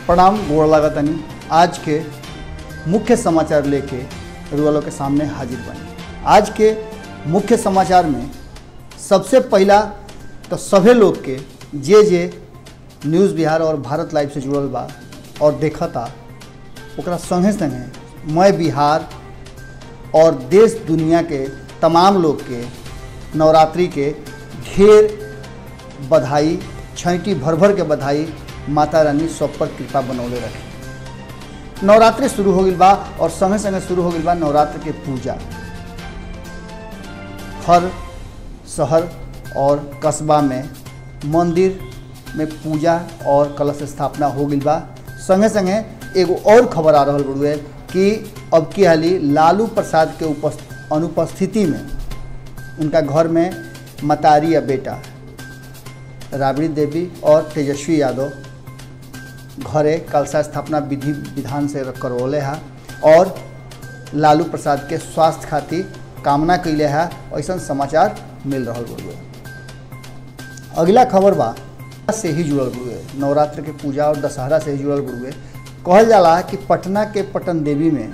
प्रणाम गोड़ लागतनी आज के मुख्य समाचार लेके रुआलों के सामने हाजिर बनी आज के मुख्य समाचार में सबसे पहला तो सभे लोग के जे जे न्यूज़ बिहार और भारत लाइव से जुड़ल बा और देखता ओकरा संगे संगे मैं बिहार और देश दुनिया के तमाम लोग के नवरात्रि के ढेर बधाई छैटी भर भर के बधाई माता रानी सब पर कृपा बनौले रखे नवरात्रि शुरू हो गई बा और संगे संगे शुरू हो गई बा नवरात्र के पूजा हर शहर और कस्बा में मंदिर में पूजा और कलश स्थापना हो गई बा संगे संगे एगो और खबर आ रहा बड़ुए कि अब की हाली लालू प्रसाद के उपस्थ अनुपस्थिति में उनका घर में मतारी या बेटा राबड़ी देवी और तेजस्वी यादव घरे कलशा स्थापना विधि विधान से करवले है और लालू प्रसाद के स्वास्थ्य खातिर कामना कैले है ऐसा समाचार मिल रहा बड़ुए अगला खबर बा से ही जुड़ल बड़ुए नवरात्र के पूजा और दशहरा से ही जुड़ल बड़ुए कहल जाला कि पटना के पटन देवी में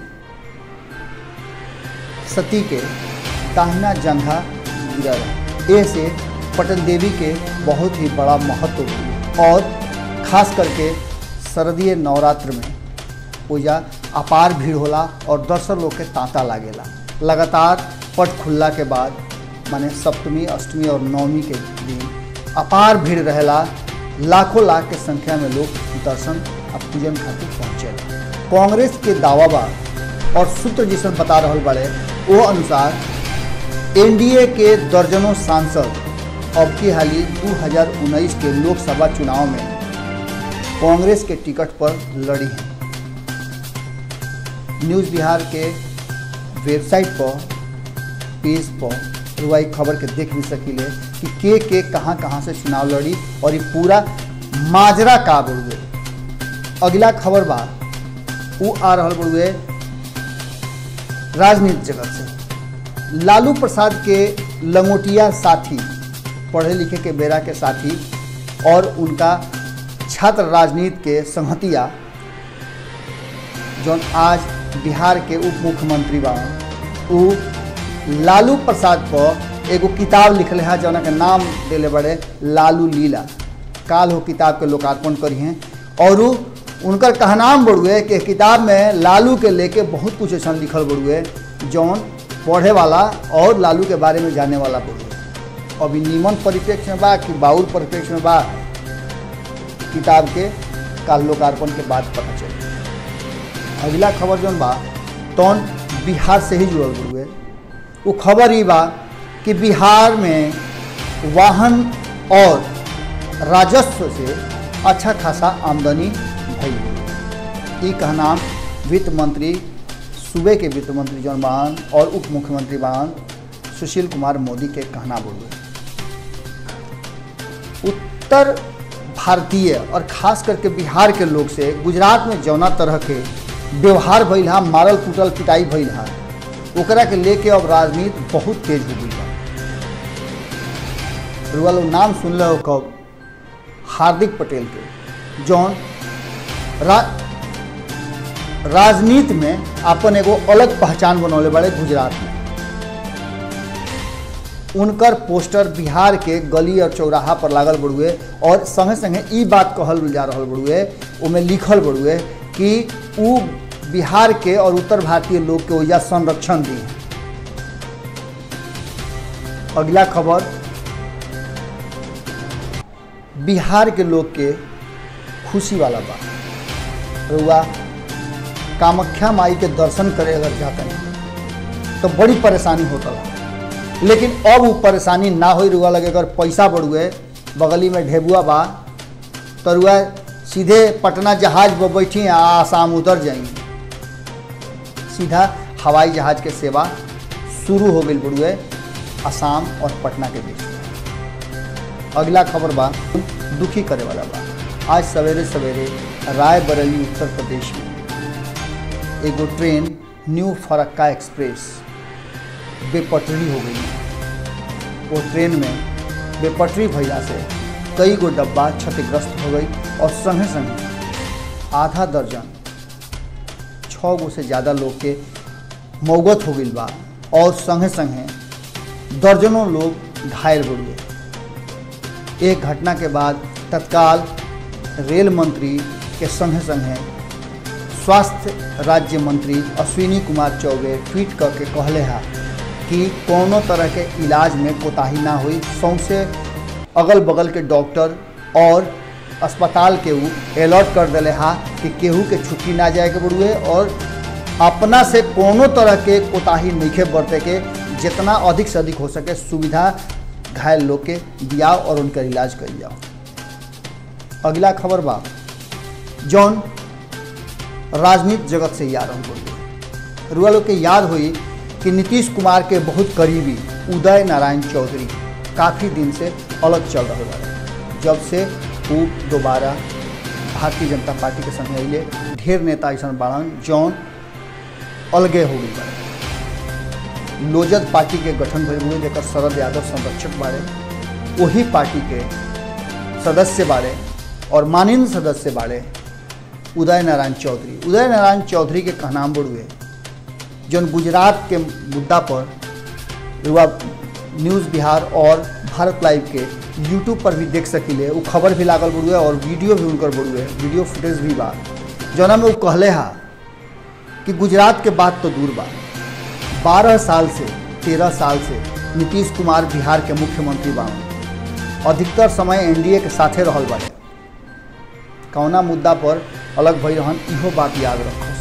सती के दाहिना जंघा गिरा रहा ऐसे पटन देवी के बहुत ही बड़ा महत्व बा। और खास करके शरदीय नवरात्र में पूजा अपार भीड़ होला और दर्शक लोग के तांता लागेला लगातार पट खुलला के बाद माने सप्तमी अष्टमी और नवमी के दिन अपार भीड़ रहेला लाखों लाख के संख्या में लोग दर्शन और पूजन खातिर पहुँचेला कांग्रेस के दावा बा और सूत्र जिसन बता रहा बड़े वो अनुसार एनडीए के दर्जनों सांसद अब की हाली 2019 के लोकसभा चुनाव में कांग्रेस के टिकट पर लड़ी हैं न्यूज़ बिहार के वेबसाइट पर पेज पर रुआई खबर के देख भी सकीले कि के के कहाँ कहाँ से चुनाव लड़ी और ये पूरा माजरा का बड़ुए अगला खबर बा वो आ रहा बड़ुए राजनीति जगत से लालू प्रसाद के लंगोटिया साथी पढ़े लिखे के बेरा के साथी और उनका छात्र राजनीति के संहतिया जौन आज बिहार के उप मुख्यमंत्री बा उ लालू प्रसाद पर एगो किताब लिखले है जौन के नाम दिले बड़े लालू लीला काल हो किताब के लोकार्पण करी हैं और उ उनकर कहनाम बड़ुए कि किताब में लालू के लेके बहुत कुछ ऐसा लिखल बड़ुए जौन पढ़े वाला और लालू के बारे में जाने वाला बड़ुए अभी नीमन परिप्रेक्ष्य में बा कि बाउल परिप्रेक्ष्य में बा किताब के काल लोकार्पण के बाद पता चले अगला खबर जौन बा तौन बिहार से ही जुड़ल बड़ुए वो खबर ही बा कि बिहार में वाहन और राजस्व से अच्छा खासा आमदनी भई ई कहनाम वित्त मंत्री सूबे के वित्त मंत्री जौन बान और उप मुख्यमंत्री बान सुशील कुमार मोदी के कहना बोलुए उत्तर भारतीय और खास करके बिहार के लोग से गुजरात में जौना तरह के व्यवहार भइल हा मारल कुटल पिटाई भइल हा ओकरा के लेके अब राजनीति बहुत तेज हो गई बा रुआ लोग नाम सुन हो कब हार्दिक पटेल के जौन रा, राजनीति में अपन एगो अलग पहचान बनौले बड़े गुजरात में उनकर पोस्टर बिहार के गली और चौराहा पर लागल बड़ुए और संगे संगे ई बात कहल जा रहा बड़ुए उमें लिखल बड़ुए कि उ बिहार के और उत्तर भारतीय लोग के वजह संरक्षण दी अगला खबर बिहार के लोग के खुशी वाला बा रुआ कामाख्या माई के दर्शन करे अगर जाते हैं तो बड़ी परेशानी होता है लेकिन अब वो परेशानी ना हो रुआ लगे अगर पैसा बढ़ुए बगली में ढेबुआ बा तो रुआ सीधे पटना जहाज पर बैठी आ आसाम उतर जाएंगे सीधा हवाई जहाज के सेवा शुरू हो गई बड़ुए आसाम और पटना के बीच अगला खबर बा दुखी करे वाला बा आज सवेरे सवेरे रायबरेली उत्तर प्रदेश में एगो ट्रेन न्यू फरक्का एक्सप्रेस बेपटरी हो गई वो ट्रेन में बेपटरी भैया से कई गो डब्बा क्षतिग्रस्त हो गई और संगे संगे आधा दर्जन छः गो से ज़्यादा लोग के मौगत हो गई बा और संगे संगे दर्जनों लोग घायल हो गए एक घटना के बाद तत्काल रेल मंत्री के संगे संगे स्वास्थ्य राज्य मंत्री अश्विनी कुमार चौबे ट्वीट करके कहले हा कि कोनो तरह के इलाज में कोताही ना हुई सौंसे अगल बगल के डॉक्टर और अस्पताल के ऊ अलर्ट कर दिले हा कि केहू के छुट्टी ना जाए के बड़ुए और अपना से कोनो तरह के कोताही नहीं बरते के जितना अधिक से अधिक हो सके सुविधा घायल लोग के दियाओ और उनका इलाज कर जाओ अगला खबर बा जौन राजनीति जगत से याद हम बोलिए रुआ लोग के याद हुई कि नीतीश कुमार के बहुत करीबी उदय नारायण चौधरी काफ़ी दिन से अलग चल रहे बारे जब से वो दोबारा भारतीय जनता पार्टी के संग अले ढेर नेता ऐसा बाड़न जौन अलगे हो गई बारे लोजद पार्टी के गठन भइल हुए जेकर शरद यादव संरक्षक बारे वही पार्टी के सदस्य बारे और माननीय सदस्य बारे उदय नारायण चौधरी उदय नारायण चौधरी के कहनाम बड़ुए जौन गुजरात के मुद्दा पर युवा न्यूज़ बिहार और भारत लाइव के यूट्यूब पर भी देख सकिले वो खबर भी लागल बड़ुए और वीडियो भी उनकर बड़ुए वीडियो फुटेज भी बा जौना में वो कहले हा कि गुजरात के बात तो दूर बा बारह साल से तेरह साल से नीतीश कुमार बिहार के मुख्यमंत्री बा अधिकतर समय एनडीए के साथे रहल बाटे कौना मुद्दा पर अलग भई रहन इहो बात याद रखस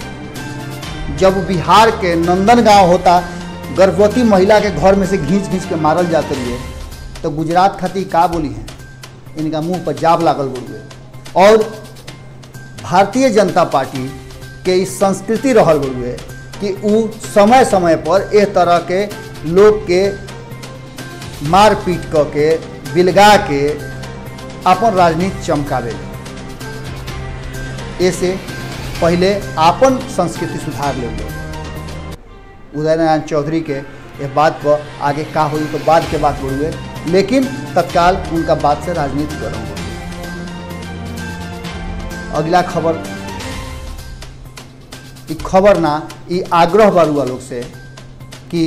जब बिहार के नंदन गांव होता गर्भवती महिला के घर में से घींच घींच के मारल जाते रहिए तो गुजरात खातिर का बोली है इनका मुंह पर जाब लागल बड़ुए और भारतीय जनता पार्टी के इस संस्कृति रहल बड़ुए कि उ समय समय पर एह तरह के लोग के मार पीट क के बिलगा के अपन राजनीति चमकावे ऐसे पहले आपन संस्कृति सुधार ले उदय नारायण चौधरी के ये बात पर आगे का हुई तो बाद के बात बोलुए लेकिन तत्काल उनका बात से राजनीति गरम हो अगला खबर ई खबर ना ई आग्रह बारुआ लोग से कि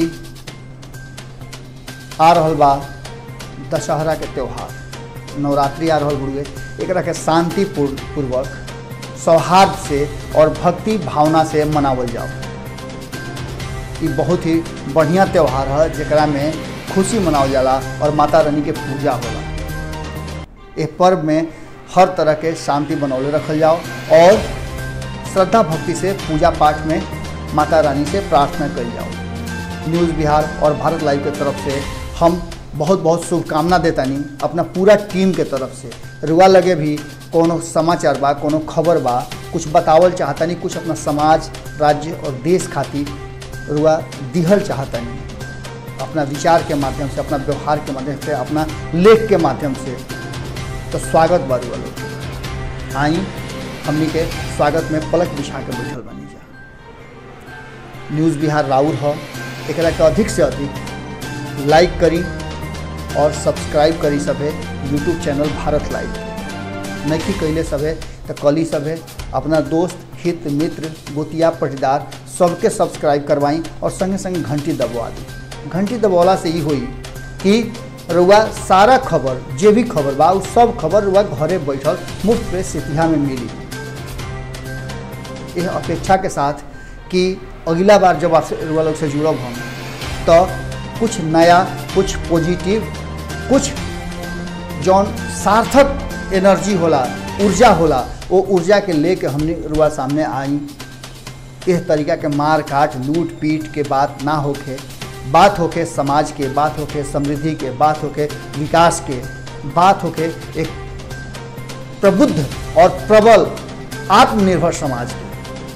आ रहल बा दशहरा के त्यौहार नवरात्रि आ रहल बुढ़ुए एकरा के शांतिपूर्ण पूर्वक सौहार्द से और भक्ति भावना से मनावल जाओ ये बहुत ही बढ़िया त्यौहार है जरा में खुशी मनावल जाला और माता रानी के पूजा होला ये पर्व में हर तरह के शांति बनौले रखल जाओ और श्रद्धा भक्ति से पूजा पाठ में माता रानी से प्रार्थना कल जाओ न्यूज़ बिहार और भारत लाइव के तरफ से हम बहुत बहुत शुभकामना देतानी अपना पूरा टीम के तरफ से रुआ लगे भी कोनो समाचार बा कोनो खबर बा कुछ बतावल चाहतानी कुछ अपना समाज राज्य और देश खातिर रुआ दिहल चाहतानी अपना विचार के माध्यम से अपना व्यवहार के माध्यम से अपना लेख के माध्यम से तो स्वागत बा रुआ लोग आई हमनी के स्वागत में पलक बिछा के बैठल बनी जा न्यूज़ बिहार राउर ह एकरा के अधिक से अधिक लाइक करी और सब्सक्राइब करी सभे यूट्यूब चैनल भारत लाइव नैकी कैले सभे तो कली सभे अपना दोस्त हित मित्र गोतिया पटीदार सबके सब्सक्राइब करवाई और संगे संगे घंटी दबवा दी घंटी दबौला से ही हुई कि रुआ सारा खबर जे भी खबर बा उ सब खबर रुआ घरे बैठल मुफ्त पे सितिहा में मिली यह अपेक्षा के साथ कि अगला बार जब आपसे रुआ लोग से जुड़ब हम तो कुछ नया कुछ पॉजिटिव कुछ जौन सार्थक एनर्जी होला ऊर्जा होला वो ऊर्जा के लेके हमने रुआ सामने आई इस तरीका के मार काट लूट पीट के बात ना होके बात होके समाज के बात होके समृद्धि के बात होके विकास के बात होके एक प्रबुद्ध और प्रबल आत्मनिर्भर समाज के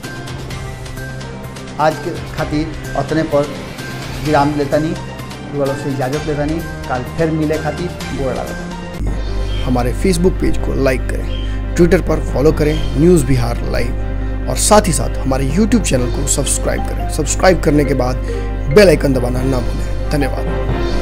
आज के खातिर अतने पर विराम लेतानी वालों से इजाज़त लेतानी कल फिर मिले खातिर गोड़ लागत हमारे फेसबुक पेज को लाइक करें ट्विटर पर फॉलो करें न्यूज़ बिहार लाइव और साथ ही साथ हमारे यूट्यूब चैनल को सब्सक्राइब करें सब्सक्राइब करने के बाद बेल आइकन दबाना ना भूलें धन्यवाद